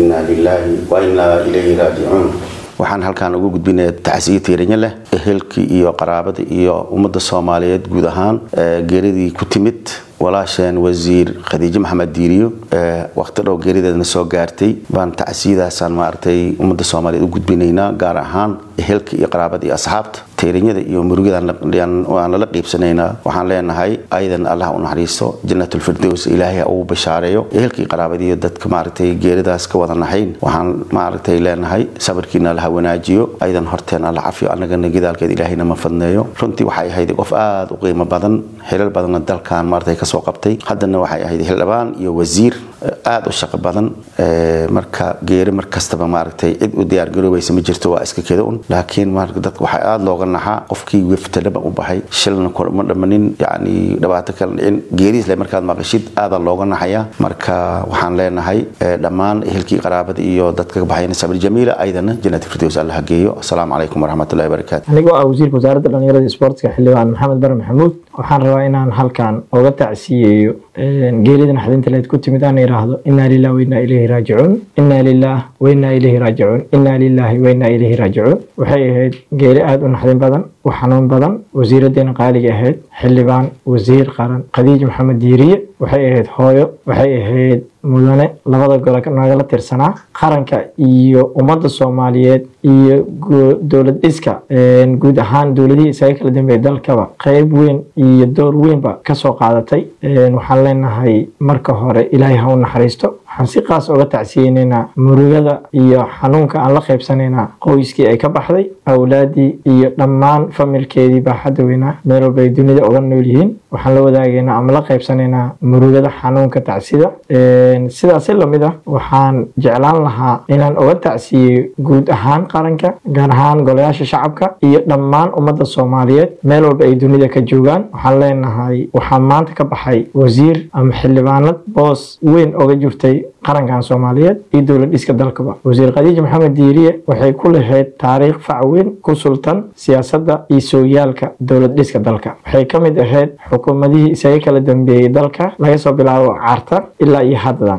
inaa lilaahi wa inaa ilayhi raajicuun waxaan halkaan ugu gudbinaya tacsiyo tiiranyo leh ehelkii iyo qaraabada iyo ummadda soomaaliyeed guud ahaan geeridii ku timid walaasheen wasiir khadiijo maxamed diiriyo waqti dhow geerideedna soo gaartay baan tacsiyadaasaan maaragtay ummadda soomaaliyeed u gudbinaynaa gaar ahaan ehelka iyo qaraabada iyo asxaabta tiiranyada iyo murugidaan lala qiibsanaynaa waxaan leenahay ayadan allah u naxariisto jannatulfirdows ilaahay ugu bashaareeyo ehelkii qaraabada iyo dadka maaragtay geeridaas ka wada naxayn waxaan maaragtay leenahay sabirkiina allaha wanaajiyo ayadan horteen alla cafiyo annagana gidaalkeed ilaahayna ma fadneeyo runtii waxay ahayd qof aada u qiimo badan xilal badanna dalkan maaragtay ka soo qabtay haddana waxay ahayd xildhibaan iyo wasiir aada u shaqo badan marka geeri mar kastaba maaragtay cid u diyaargaroobaysa ma jirto waa iska keda un laakiin dadka waxaa aada looga naxaa qofkii weftalaba u baxay shilna ma dhamanin yani dhibaato kala dhicin geeriisle markaad maqashid aada looga naxaya marka waxaan leenahay dhammaan ehelkii qaraabada iyo dadka ka baxayna sabir jamiila ayadana jannat firdows alla hageeyo asalaamu calaykum waraxmatullahi wabarakaatu anigoo ah wasiirka wasaaradda dhalinyarada isboortiska xildhibaan maxamed bare maxamuud waxaan rabaa inaan halkan oga tacsiyeeyo geerida naxdinta leed ku timid aan idhaahdo inaa lilah wainaa ilayhi raajicuun inaa lilah wainaa ilayhi raajicuun inaa lilahi wainaa ilayhi raajicuun waxay ahayd geeri aada u naxdin badan u xanuun badan wasiiradeena qaaliga ahayd xildhibaan wasiir qaran khadiij maxamed diiriye waxay ahayd hooyo waxay ahayd mudane labada gole nagala tirsanaa qaranka iyo ummadda soomaaliyeed iyo dowlad dhiska guud ahaan dowladihii isaga kala dambeeyay dalkaba qeyb weyn iyo door weynba kasoo qaadatay waxaan leenahay marka hore ilaahay ha u naxariisto waxaan si qaas oga tacsiyeynaynaa murugada iyo xanuunka aan la qaybsanaynaa qoyskii ay ka baxday awlaadii iyo dhammaan familkeedii baaxadda weynaa meel walba ay dunida oga nool yihiin waxaan la wadaagaynaa ama la qaybsanaynaa murugada xanuunka tacsida sidaasi lamid ah waxaan jeclaan lahaa inaan oga tacsiyeyo guud ahaan qaranka gaar ahaan golayaasha shacabka iyo dhammaan ummadda soomaaliyeed meel walba ay dunida ka joogaan waxaan leenahay waxaa maanta ka baxay wasiir ama xildhibaanad boos weyn oga jirtay qarankan soomaaliyeed iyo dowlad dhiska dalkaba wasiir khadiij maxamed diiriye waxay ku lahayd taariikh fac weyn ku sultan siyaasadda iyo sooyaalka dowlad dhiska dalka waxay ka mid ahayd xukuumadihii isaga kala dambeeyey dalka laga soo bilaabo carta ilaa iyo haddan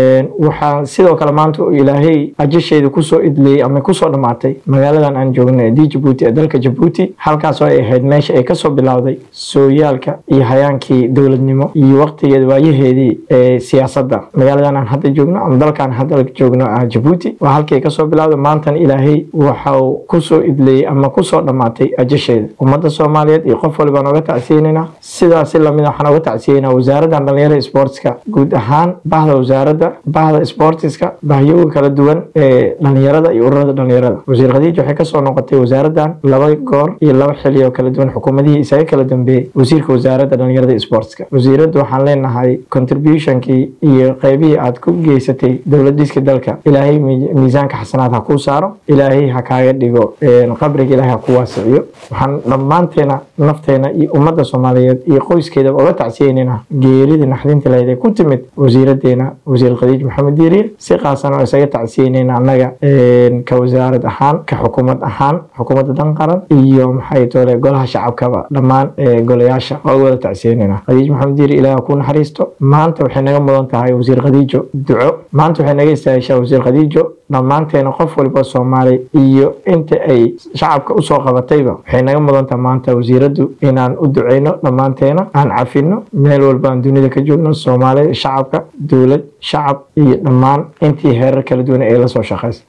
waxaa sidoo kale maanta ilaahay ajasheeda kusoo idliyey ama kusoo dhammaatay magaaladan aan joogno ee di jabuuti ee dalka jabuuti halkaasoo ay ahayd meesha ay kasoo bilowday sooyaalka iyo hayaankii dowladnimo iyo waqtigeeda waayaheedii ee siyaasadda magaaladan aan hadda joogno ama dalkaan hadda joogno ah jabuuti waa halkii kasoo bilowday maantana ilaahay waxau kusoo idleeyey ama kusoo dhammaatay ajasheeda ummadda soomaaliyeed iyo qof walibaan oga tacsiyeynayna sidaasi lamid waxaan oga tacsiyeynaa wasaaraddan dhalinyarada sportska guud ahaan bahda wasaaradda bahda sportiska bahyoga kala duwan ee dhalinyarada iyo ururada dhalinyarada wasiir khadiij waxay kasoo noqotay wasaaraddan laba goor iyo laba xili oo kala duwan xukuumadihii isaga kala dambeeyey wasiirka wasaaradda dhalinyarada sportska wasiiraddu waxaan leenahay contributionkii iyo qeybihii aad ku geysatay dowlad dhiska dalka ilaahay miisaanka xasanaad ha kuu saaro ilaahay ha kaaga dhigo qabriga ilaahay ha ku waasiciyo waxaan dhammaanteena nafteena iyo ummadda soomaaliyeed iyo qoyskeedaba oga tacsiyeynayna geeridii naxdinta lahayd ee ku timid wasiiradeena wasiir khadiij maxamed diiriye si qaasan oo isaga tacsiyeynayna annaga ka wasaarad ahaan ka xukuumad ahaan xukuumadda dan qaran iyo maxay toole golaha shacabkaba dhammaan golayaasha oo wada tacsiyeynayna khadiij maxamed diiriye ilaah ku naxariisto maanta waxay naga mudan tahay wasiir khadiijo duco maanta waxay naga istaahishaa wasiir khadiijo dhammaanteena qof walba soomaali iyo inta ay shacabka usoo qabatayba waxay naga mudantaha maanta wasiiraddu inaan u duceyno dhammaanteena aan cafino meel walba aan dunida ka joogno soomaali shacabka dowlad shacab iyo dhammaan intii heerar kala duwan ee la soo shaqaysa